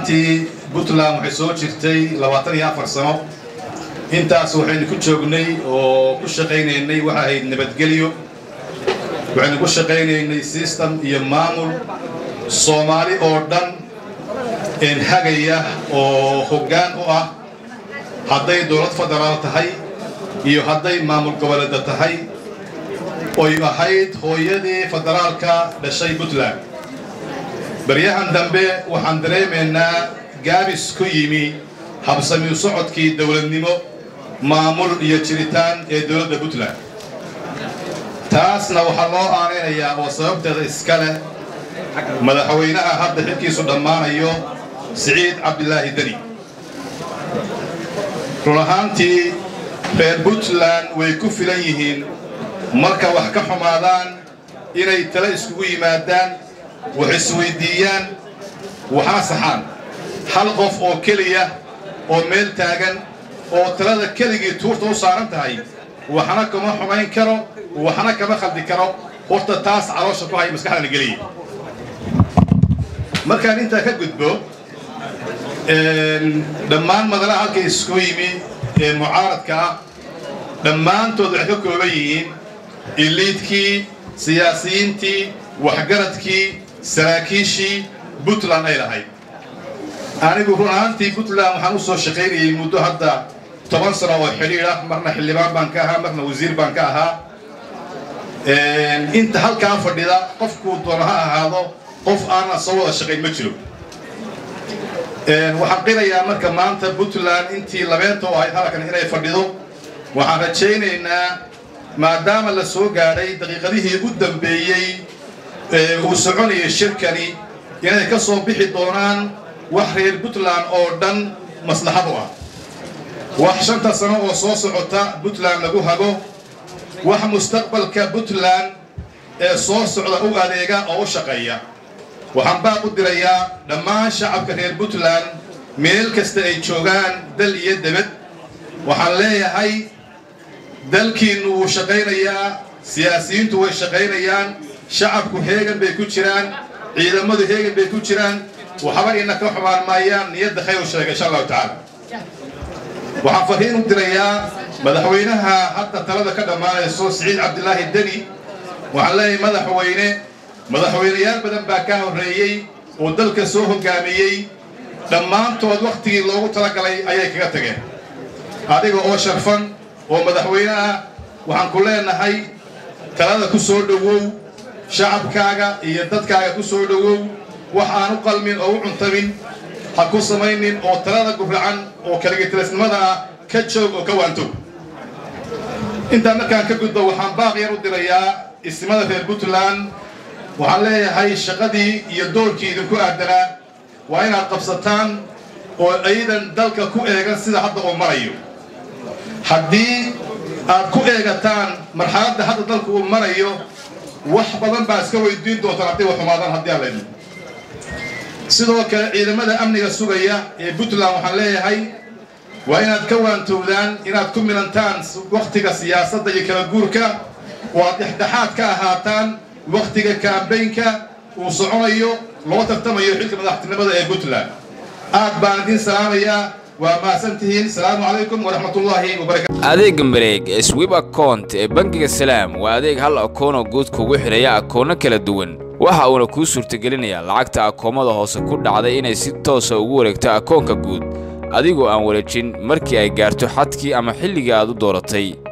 ahaantii puntland waxay soo jirtay labaatan iyo afar sano intaas waxaynu ku joognay oo ku shaqaynaynay waxa ahayd nabadgelyo waxaynu ku shaqaynaynay system iyo maamul soomaali oo dhan hagaya oo hoggaan u ah hadday dowlad federaal tahay iyo hadday maamul goboleedda tahay oy ahayd hooyadii federaalka dhashay puntland baryahan dambe waxaan dareemaynaa gaabis ku yimi habsamiu socodkii dowladnimo maamul iyo jiritaan ee dowladda puntland taasna waxaa loo aanaynayaa oo sababteeda iska leh madaxweynaha hadda xilkiisu dhammaanayo siciid cabdilaahi deni run ahaantii reer puntland way ku filan yihiin marka wax ka xumaadaan inay tale iskugu yimaadaan wax isweyddiiyaan waxna saxaan hal qof oo keliya oo meel taagan oo talada keligii tuurta u saaran tahay waxna kama xumayn karo waxna kama khaldi karo horta taas caloosha ku haya maskaxdana geliya markaan intaa ka gudbo dhammaan madalaha halka isku yimi ee mucaaradka ah dhammaantood waxay ka kooban yihiin iliidkii siyaasiyiintii waxgaradkii saraakiishii puntland ay lahayd anigu run ahaantii puntland waxaan u soo shaqaynayay muddo hadda toban sano oo xidhiidh ah marna xildhibaan baan ka ahaa marna wasiir baan ka ahaa inta halkaa fadhida qofkuu doono ha ahaado qof aanan soo wada shaqayn ma jiro waxaan qirayaa marka maanta puntland intii labeenta u ahayd halkan inay fadhido waxaan rajaynaynaa maadaama la soo gaadhay daqiiqadihii u dambeeyey ee uu soconayay shirkani inay ka soo bixi doonaan wax reer puntland oo dhan maslaxad u ah wax shanta sano oo soo socota puntland lagu hago wax mustaqbalka puntland ee soo socda u adeega oo u shaqeeya waxaan baaq u dirayaa dhammaan shacabka reer puntland meel kasta ay joogaan dal iyo debed waxaan leeyahay dalkiinnu wuu shaqaynayaa siyaasiyiintu way shaqaynayaan shacabku heegan bay ku jiraan ciidamadu heegan bay ku jiraan waxba ina ka xumaan maayaan niyadda khayr u sheega insha allahu tacaala waxaan farriin u dirayaa madaxweynaha hadda talada ka dhammaanayso siciid cabdilaahi deni waxaan leeyahay madaxweyne madaxweynayaal badan baa ka horreeyey oo dalka soo hoggaamiyey dhammaantood wakhtigii loogu talagalay ayay kaga tageen adiga oo sharfan oo madaxweyne ah waxaan ku leenahay talada ku soo dhowow shacabkaaga iyo dadkaaga ku soo dhowow wax aan u qalmin oo u cuntamin ha ku samaynin oo talada guracan oo kaligitilisnimada ah ka joog oo ka waantoog intaa markaan ka gudbo waxaan baaq yar u dirayaa ismada reer puntland waxaan leeyahay shaqadii iyo doorkii idinku aadanaa waa inaad qabsataan oo aydan dalka ku eegan sida hadda uu marayo haddii aad ku eegataan marxaladda hadda dalka uu marayo wax badan baa iska weydiin doontaan hadday wax xumaadaan haddii aan laydin sidoo kale ciidamada amniga sugaya ee puntland waxaan leeyahay waa inaad ka waantowdaan inaad ku milantaan wakhtiga siyaasadda iyo kala guurka oo aad dhexdhexaad ka ahaataan wakhtiga kaambaynka uu soconayo loo tartamayo xilka madaxtinimada ee puntland aad baan idiin salaamayaa waa mahadsan tihiin salaamu calaykum waraxmatullaahi wabarakatu adeega mareeg ee swib account ee bangiga salaam waa adeeg hal akoonoo guud kugu xidhaya akoono kala duwan waxa uuna kuu suurtagelinayaa lacagta akoomada hoose ku dhacday inay si toosa ugu wareegto akoonka guud adigoo aan wareejin markii ay gaarto xadkii ama xilligii aad u dooratay